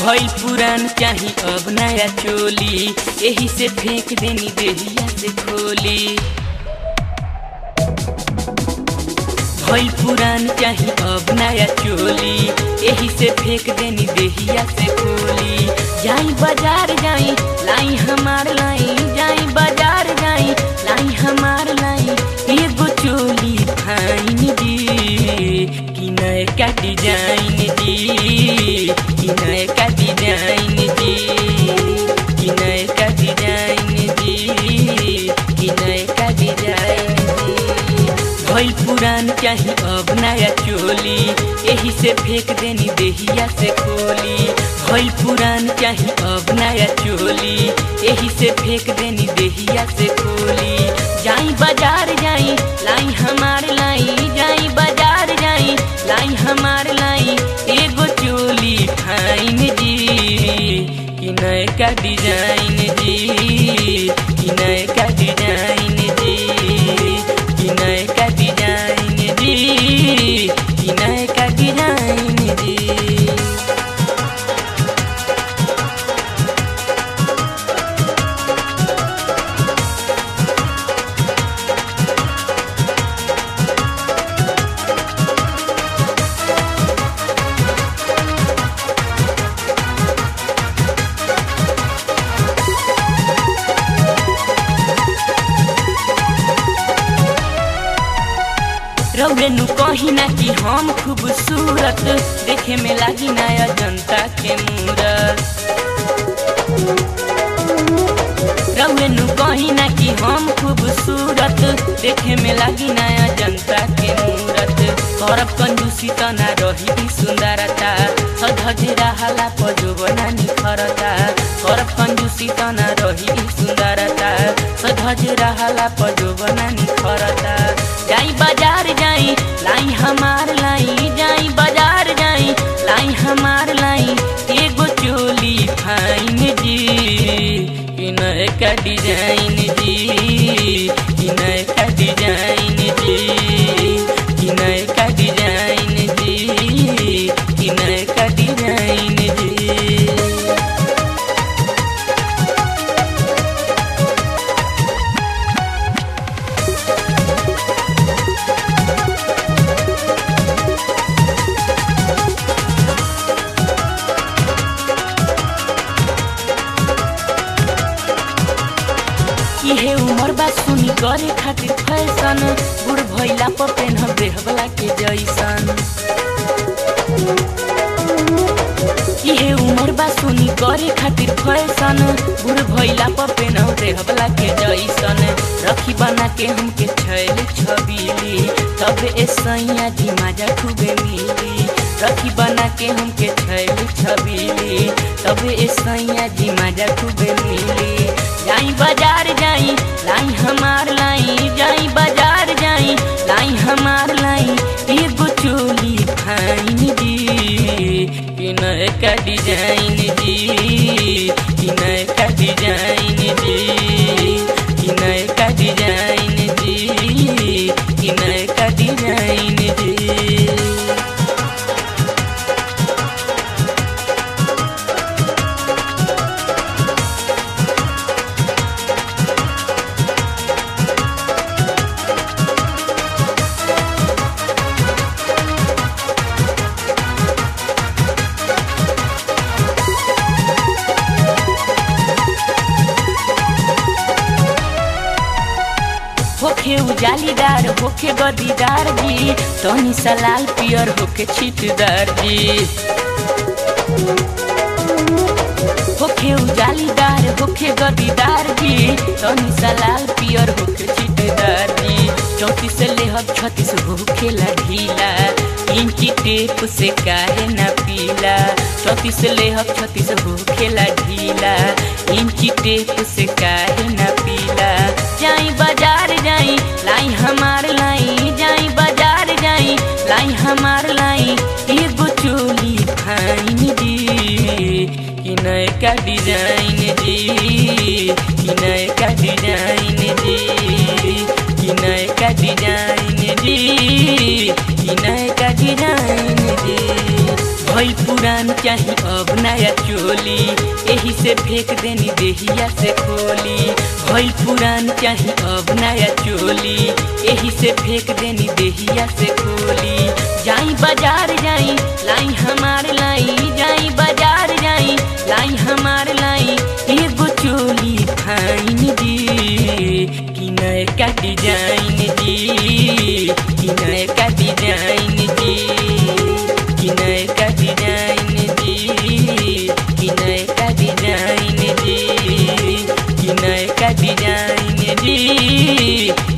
भइल पुरान चाही अब नया चोली यही से फेंक देनी देहिया से खोली भइल पुरान चाही अब नया चोली यही से फेंक देनी देहिया से खोली जाई बाजार जाई लाई हमार लाई जाई बाजार जाई लाई हमार लाई एगो चोली फाइन जी कि नए का डिजाइन जी कि नए का डिजाइन जी कि नए का डिजाइन जी कि नए का डिजाइन जी भइल पुरान चाही अब नया चोली यही से फेंक देनी देहिया से खोली भइल पुरान चाही अब नया चोली यही से फेंक देनी देहिया से खोली जाई बाजार जाई लाई हमार लाई जाई बाजार जाई लाई हमार लाई एगो चोली फाइन जी कि नए का डिजाइन जी कि नए का डिजाइन जी कि नए का डिजाइन जी कि नए का डिजाइन जी रौरेनु कही ना कि हम खूबसूरत देखे में लागी नया जनता के मूरत रौरेनु कही ना कि हम खूबसूरत देखे में लागी नया जनता के मूरत करब कंजूसी त ना रही सुंदरता सधज रहला पजोबना निखरता करब कंजूसी त ना रही सुंदरता सधज रहला पजोबना निखरता जाई बाजार जाई लाई हमार लाई जाई बाजार जाई लाई हमार लाई एगो चोली फाइन जी कि नए का डिजाइन जी कि नए का डिजाइन जी कि नए का डिजाइन जी कि नए का डिजाइन जी इहे उमर बा सुनी करे खातिर फैशन बुढ़ भइला पर पेन्ह देहबला के जैसन इहे उमर बा सुनी करे खातिर फैशन बुढ़ भइला पर पेन्ह देहबला के जैसन रखी बना के हमके छैल छबीली तब ए सैया जी मजा खूबे मिली रखी बना के हमके छैल छबीली तब ए सैया जी मजा खूबे मिली जाई बाजार जाई लाई हमार लाई जाई बाजार जाई लाई हमार लाई एगो चोली फाइन जी कि नए का डिजाइन जी कि नए का डिजाइन जी कि नए का डिजाइन जी कि नए का डिजाइन जी होखे उजालीदार होखे गदीदार जी तनी सा लाल पियर होखे छिटदार जी होखे उजालीदार होखे गदीदार जी तनी सा लाल पियर होखे छिटदार जी चौतीस लेहब छत्तीस होखेला ढीला इंची टेप से काहे ना पीला चौतीस लेहब छत्तीस होखेला ढीला इंची टेप से काहे ना पीला जाई बाजार जाई लाई हमार लाई जाई बाजार जाई लाई हमार लाई एगो चोली फाइन जी कि नए का डिजाइन जी कि नए का डिजाइन जी कि नए का डिजाइन जी कि नए का डिजाइन जी भइल पुरान चाही अब नया चोली एही से फेंक देनी देहिया से खोली भइल पुरान चाही अब नया चोली एही से फेंक देनी देहिया से खोली जाई बाजार जाई लाई हमार लाई जाई बाजार जाई लाई हमार लाई एगो चोली फाइन जी कि नए का डिजाइन जी कि नए का डिजाइन जी कि नए का डिजाइन जी कि नए का डिजाइन जी कि नए का डिजाइन जी